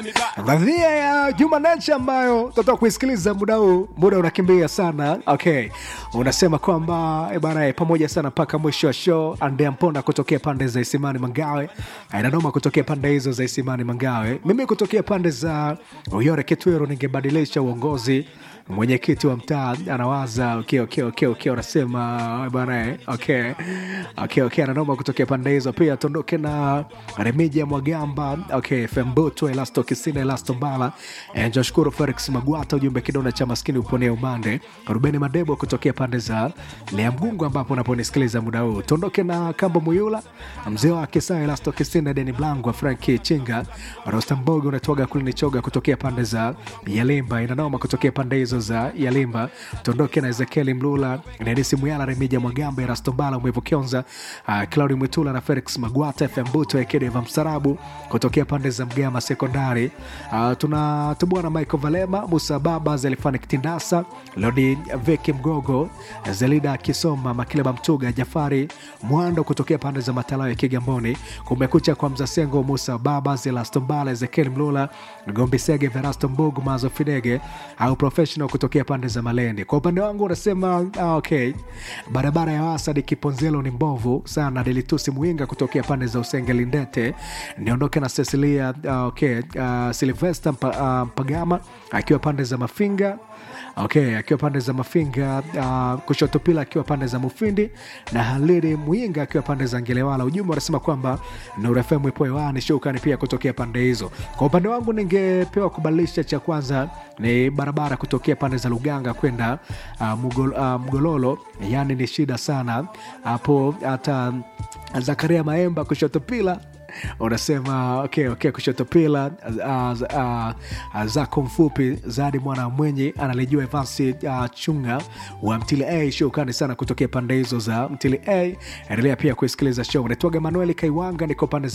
Radhia ya Juma Nature ambayo tutatoka kuisikiliza muda huu, muda unakimbia sana. Okay, unasema kwamba eh, bana eh, pamoja sana mpaka mwisho wa show. Andea Mponda kutokea pande za Isimani Mangawe, Ainadoma kutokea pande hizo za Isimani Mangawe, mimi kutokea pande za Uyore Kitwero, ningebadilisha uongozi mwenyekiti wa mtaa anawaza okay, okay, okay, okay, unasema bana eh, okay, okay, okay, ananoma kutokea pande hizo pia. Tuondoke na Remija Mwagamba, okay, Fembuto Elasto Kisina Elasto Mbala eh, Joshkuru Felix Magwata, ujumbe kidonda cha maskini uponea umande. Rubeni Madebo kutokea pande za Lea Mgungu ambapo unaponisikiliza muda huu. Tuondoke na Kambo Muyula, mzee wa Kisa Elasto Kisina, Deni Blango, Franki Chinga, Rostambogo unatoga kulini choga kutokea pande za Yalimba, inanoma kutokea pande hizo za Yalimba. Tuondoke na Ezekieli Mlula, Nenisi Muyala, Remija Mwagamba, Erasto Mbala, Mwevu Kionza, uh, Claudi Mwitula na Felix Magwata, FM Buto Ekedeva Msarabu kutokea pande za Mgama Sekondari. Uh, tunatubua na Michael Valema, Musa Baba, Zelifani Kitindasa, Lodi Veki Mgogo, Zelida Kisoma, Makileba Mtuga, Jafari Mwando kutokea pande za Matalao ya Kigamboni. Kumekucha kwa Mzasengo, Musa Baba, Zelasto Mbala, Ezekieli Mlula, Gombi Sege, Verasto Mbugu, Mazo Fidege au professional kutokea pande za Malende. Kwa upande wangu unasema ah, okay, barabara ya Wasadi Kiponzelo ni mbovu sana. Delitusi Mwinga kutokea pande za Usenge Lindete, niondoke na Cecilia ah, okay, uh, Silvester Mpa, ah, Mpagama akiwa pande za Mafinga okay, akiwa pande za Mafinga uh, kushoto pila akiwa pande za Mufindi na Halili Mwinga akiwa pande za Ngelewala. Ujumbe wanasema kwamba Nuru FM ipo hewani, shukrani pia kutokea pande hizo. Kwa upande wangu ningepewa kubadilisha, cha kwanza ni barabara kutokea pande za Luganga kwenda uh, Mugol, uh, Mgololo, yani ni shida sana hapo, hata Zakaria Maemba kushoto pila unasema okay, okay, kushoto pila uh, uh, uh, zako mfupi zadi mwana mwenye analijua Evansi uh, chunga wa Mtili A. Shukrani sana kutokea pande hizo za Mtili A. Endelea pia kuisikiliza show. Naitwaga Manueli Kaiwanga, niko pande za